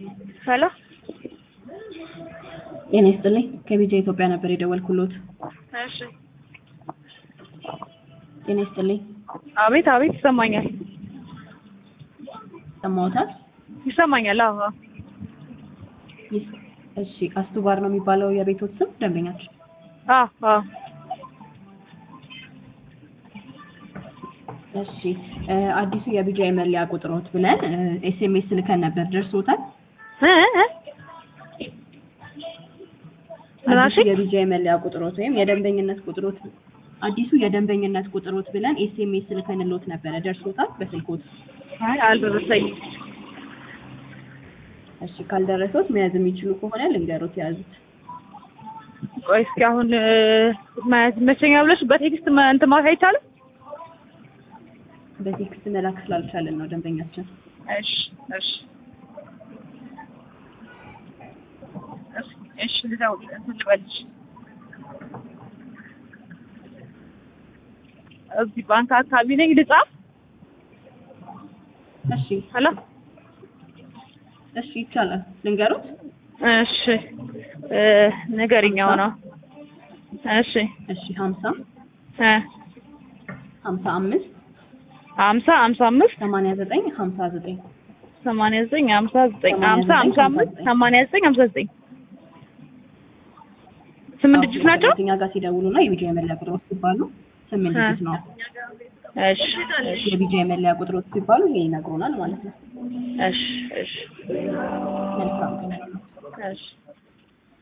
ሄሎ ጤና ይስጥልኝ ከቢጃ ኢትዮጵያ ነበር የደወልኩሎት። እሺ ጤና ይስጥልኝ አቤት አቤት ይሰማኛል ሰማዎታል? ይሰማኛል አዎ አዎ ይስ- እሺ አስቱ ባር ነው የሚባለው የቤቶት ስም ደንበኛችን? አዎ አዎ እሺ እ አዲሱ የቢጃ የመለያ ቁጥሮት ብለን ኤስኤምኤስ ልከን ነበር ደርሶታል? እ እ ምን አዲሱ አልሽኝ? የቢጃ የመለያ ቁጥሮት ወይም የደንበኝነት ቁጥሮት አዲሱ የደንበኝነት ቁጥሮት ብለን ኤስኤምኤስ ልከንሎት ነበረ ደርሶታል በስልኮት? አይ አልደረሰኝም እሺ ካልደረሰዎት መያዝ የሚችሉ ከሆነ ልንገሮት የያዙት። ቆይ እስኪ አሁን እ መያዝ ይመቸኛል ብለሽ በቴክስት መ- እንትን ማለት አይቻልም? በቴክስት መላክ ስላልቻለን ነው ደንበኛችን። እሺ እሺ እሺ እሺ ልደውል እንትን ልበልሽ እዚህ ባንክ አካባቢ ነኝ ልጻፍ እሺ ሄሎ እሺ ይቻላል ልንገሮት? እሺ እ ንገሪኛው ነው እሺ እሺ ሀምሳ እ ሀምሳ አምስት ሀምሳ ሀምሳ አምስት ሰማንያ ዘጠኝ ሀምሳ ዘጠኝ ሰማንያ ዘጠኝ ሀምሳ ዘጠኝ ሀምሳ ሀምሳ አምስት ሰማንያ ዘጠኝ ሀምሳ ዘጠኝ ስምንት ድጅት ናቸው? እኛ ጋር ሲደውሉና የቢጃ የመለያ ቁጥሮች ሲባሉ ስምንት እ ድጅት ነው። እሺ እሺ የቢጃ የመለያ ቁጥሮች ሲባሉ ይሄ ይነግሩናል ማለት ነው። እሺ እሺ መልካም ቀን። እሺ